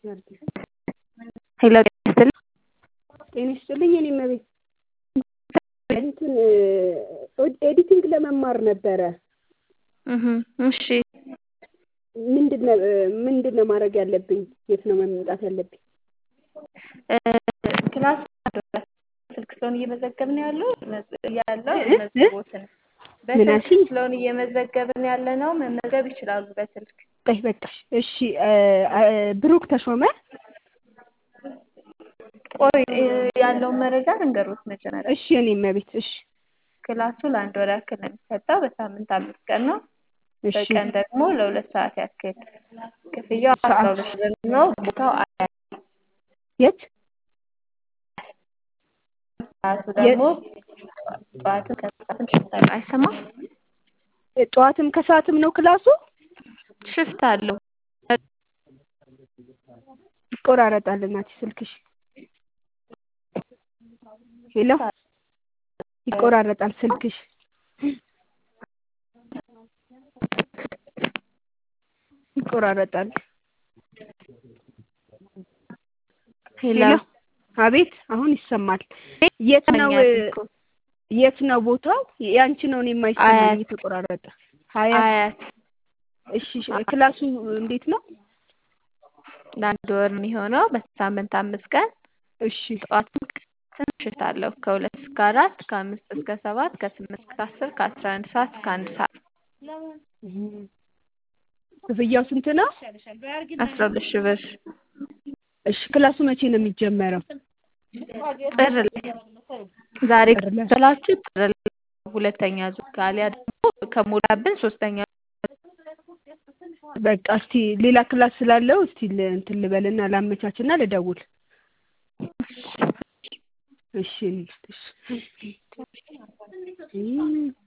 ሄሎ ጤና ይስጥልኝ። ጤና ይስጥልኝ የኔ እመቤት እንትን ኤዲቲንግ ለመማር ነበረ። እህ እሺ ምንድነው ምንድነው ማድረግ ያለብኝ? የት ነው መምጣት ያለብኝ? ክላስ ስልክ ስለሆነ እየመዘገብን ያለው ያለው መዝግቦትን በስልክ ስለሆነ እየመዘገብን ያለ ነው። መመዝገብ ይችላሉ በስልክ። በይ በቃሽ። እሺ ብሩክ ተሾመ ቆይ ያለውን መረጃ ልንገሮት መጀመሪያ። እሺ የኔ እመቤት እሺ ክላሱ ለአንድ ወር ያክል ነው የሚሰጠው። በሳምንት አምስት ቀን ነው። እሺ በቀን ደግሞ ለሁለት ሰዓት ያክል ክፍያው አስራ ሁለት ሺህ ብር ነው። ቦታው አያት የት ሰዓቱ ደግሞ ጠዋትም ከሰዓትም ሽፍት አለው። አይሰማም? ጠዋትም ከሰዓትም ነው ክላሱ? ሽፍት አለው። ይቆራረጣል እናቴ ስልክሽ። ሄሎ ይቆራረጣል ስልክሽ። ይቆራረጣል። ሄሎ አቤት አሁን ይሰማል። የት ነው የት ነው ቦታው? ያንቺ ነው እኔ የማይሰማኝ የተቆራረጠ። ሀያት አያት እሺ ክላሱ እንዴት ነው? ለአንድ ወር የሚሆነው በሳምንት አምስት ቀን እሺ ጠዋትም ቀንም ሽፍት አለው። ከሁለት እስከ አራት ከአምስት እስከ ሰባት ከስምንት እስከ አስር ከአስራ አንድ ሰዓት እስከ አንድ ሰዓት ክፍያው ስንት ነው? አስራ ሁለት ሺህ ብር እሺ ክላሱ መቼ ነው የሚጀመረው? ጥር ላይ ዛሬ ከተላችሁ ጥር ላይ ሁለተኛ ዙር ካሊያ ደግሞ ከሞላብን ሶስተኛ በቃ እስቲ ሌላ ክላስ ስላለው እስቲ እንትን ልበልና ላመቻችና ልደውል። እሺ እሺ